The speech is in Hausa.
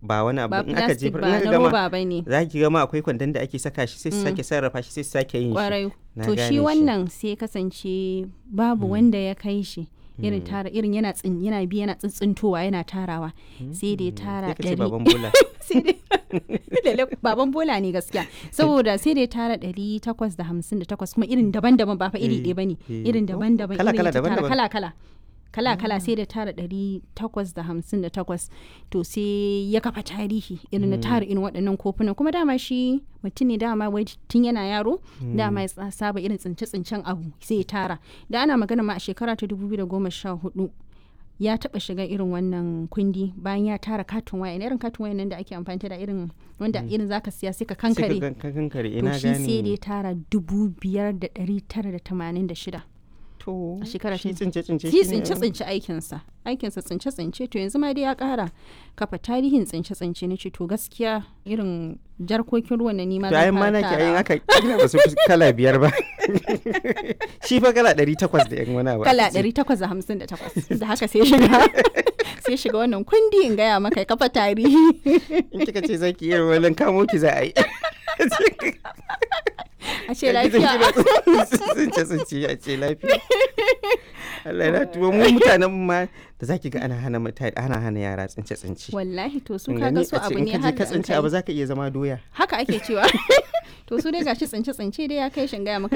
ba wani abu ba in aka plastic jefar ba in na aka gama roba ba ne za ki gama akwai kwandon da ake saka shi sai su Mm. sake sarrafa shi sai su sake yin shi kwarai Na to gane shi wannan sai kasance babu wanda ya kai shi irin Mm. tara irin yana tsin yana bi yana tsintsintowa yana tarawa sai dai tara sai ka ce ɗari baban bola sai dai Lalle baban bola ne gaskiya saboda sai dai tara ɗari takwas da hamsin da takwas kuma irin daban-daban ba fa iri Eh, ɗaya bane eh. irin Oh, daban-daban kala- irin kala, ya ta tara daban-daban. kala-kala kala-kala sai da tara ɗari takwas da hamsin da takwas to sai ya kafa tarihi irin na tara irin waɗannan kofunan kuma dama shi mutum ne dama wai tun yana yaro dama ya tsa- saba irin tsince-tsincen abu sai ya tara da ana magana ma a shekara ta 2014 ya taba shiga irin wannan kundi bayan ya tara katin waya irin katin waya nan da ake amfani da irin wanda irin zaka siya sai ka sai ka kankare gan- ka kankare to ina shi sai da ya gane tara dubu biyar da ɗari tara da tamanin da shida to a shekara shi ta- tsince tsince shi shi ne tsince tsince aikinsa aikinsa tsince tsince to yanzu ma dai ya kara kafa tarihin tsince tsince na ce to gaskiya irin jarkokin ruwan na nima to ayin ma nake ayin aka kila ba su fi kala biyar ba shi fa kala ɗari takwas da yan wani abu kala aka ce. 858 da haka sai shiga sai shiga wannan kundi in gaya maka ya kafa tarihi in kika ce zaki iya wani kamo ki za a yi a ce lafiya tsince tsince a ce lafiya Allah na tuwo mu mutanen mu ma da zaki ga ana hana mutane ana hana yara tsince tsince wallahi to su In kaga gani su a ce abu in ne ka je har ka da an tsince kai. abu zaka iya zama doya haka ake cewa to su dai gashi tsince tsince dai ya kai shin gaya maka